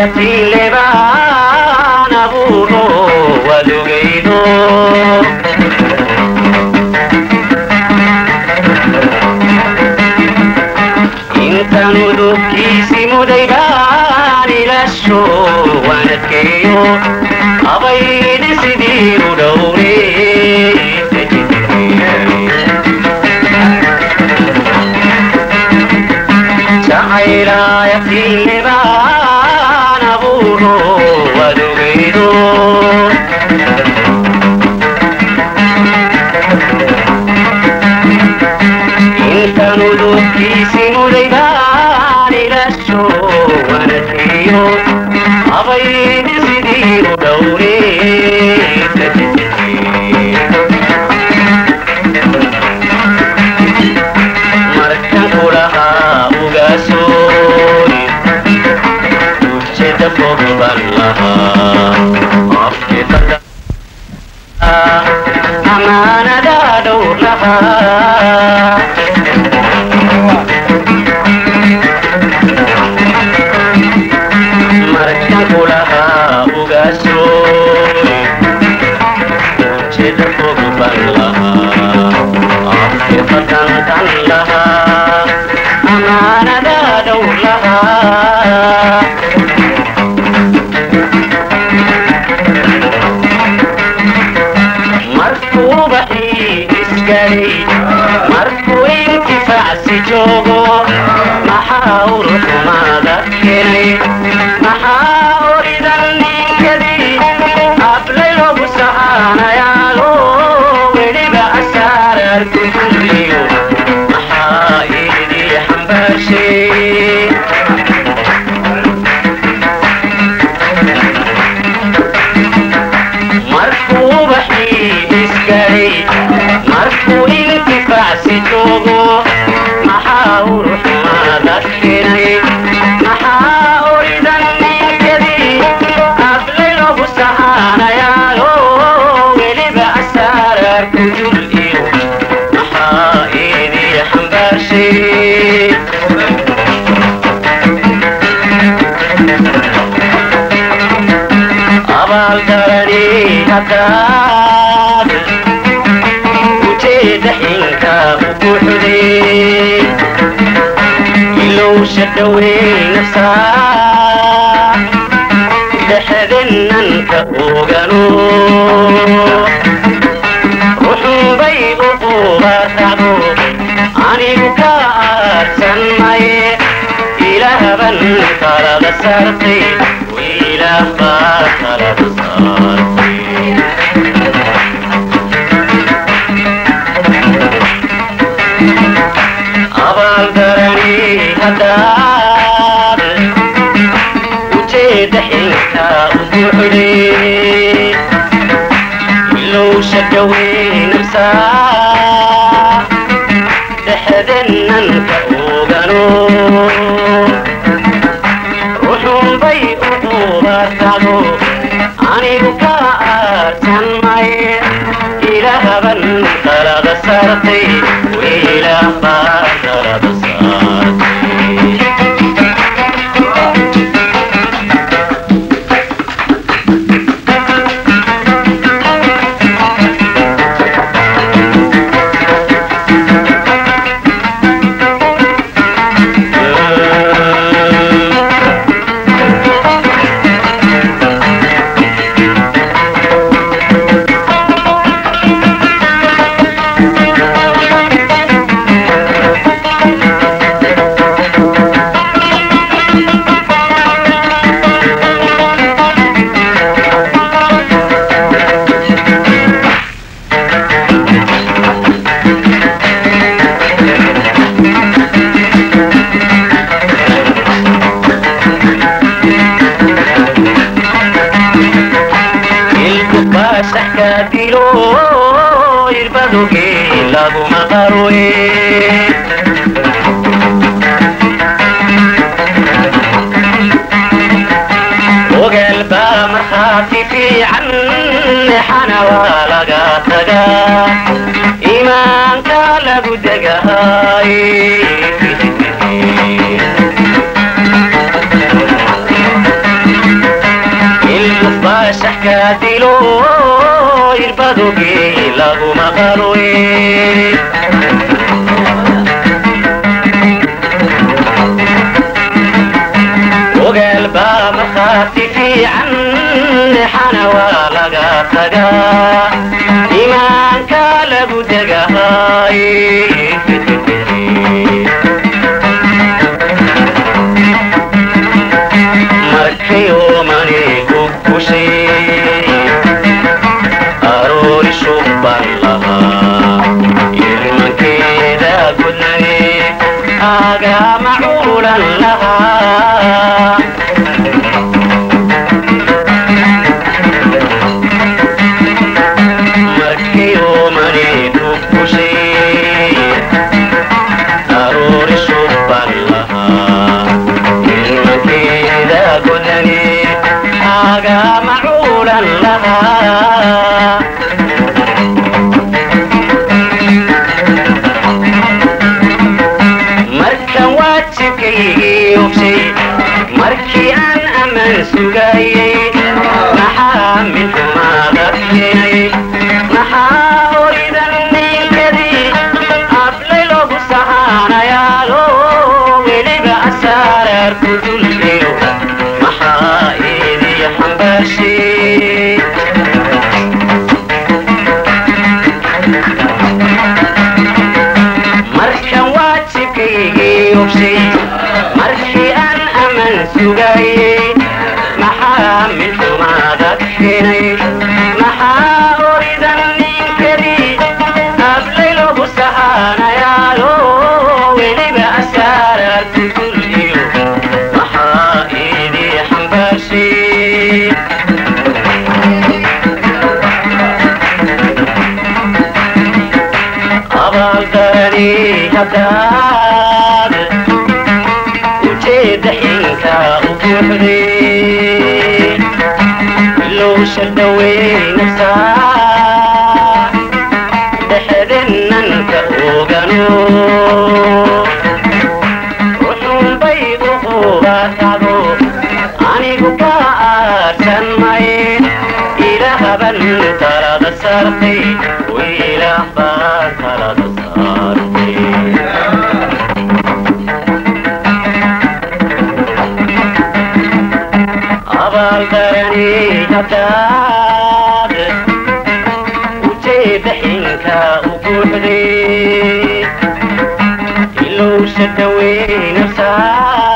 caylaayatiin baan abuuro wadogaydo intaan udubkiisi muday baan ilasho wanadkeeyo abaydi sidii u dhowre jacaylaayatiinle baan abuuro wadogaydo intaan udubkiisi muday baan ilasho wanadkeeyo abaydi sidii u dhowre markan kulahaa ugaasooy ujeeda fog baan lahaa afkeeda amaanada dhowr lahaa markan kulahaa ugaasooy ujeeda fog baan lahaa afkeefadan kan lahaa amaanada dhowr lahaa markuu baxii isgalay markuu intifaacsi joogo maxaa uruxumaada keenay maxaa oridan ninkadii ablay logu sahaanayaalo weliba asaararku kulliyo maxaa idii xambaarshay markuu baxii isgalay markuu intifaacsi joogo maxaa uruxumaada keenay maxaa oridan ninkadii ablay logu sahaanayaalo weliba asaararku jul iyo maxaa idii xambaarshay abaaldarani haddaad ujeeda xinka u buuxday ilowsha dhowey nafsaa dhexdenanka ogano ruxunbay u qubatacdo anigu ka aadsan maye ilaahban kalada saartay ilaah baa kalada saartay abaaldarani haddaad ujeeda xinka u buuxday ilowsha dhaweynamsaa dhexdenanka ogano ruxunbay u qubatacdo anigu ka aarsan maye ilaahban kalada saartay wiilaah baa kalada saartay ilkubasaxka dilo irbadoge laguma qarwe ogaal baa markhaati fiican xana waa laga tagaa iimaanka lagu degahay iska dilo irbadoge laguma qalwe ogaal baa markhaati fiican xana waa laga tagaa imaanka lagu degahay markayo manigu kushay aroori shubban lahaa ilmankeeda gudnay agama culan lahaa markayo manigu kushay aroori shubban lahaa ilmankeeda gudnay agama culan lahaa markan waajibkaygii hubshay markii aan ammaan sugayay maxaa midxumaada keenay maxaa horidan ninkadii ablay loogu sahaanayaalo weliba asaaraar ku dulgeyo maxaa idii xambaashay markan waajibkaygii hubshay markii aan ammaan sugayay maxaa midxumaada keenay maxaa horidan ninkadii ablay loogu sahaanayaalo weliba asaaraar ku dulgiyo maxaa idii xambaashay abaaldarani haddaad ujeedda xinka u buuxday ilowsha dhaweynaysaa dhexdennanka ogano ruxunbay u hubatado anigu ka aarsan maye ilaahaban talada saartay wiilaah baan talada saartay abaaldarani haddaad ujeedda xinka u buuxday ilowsha dhaweynaysaa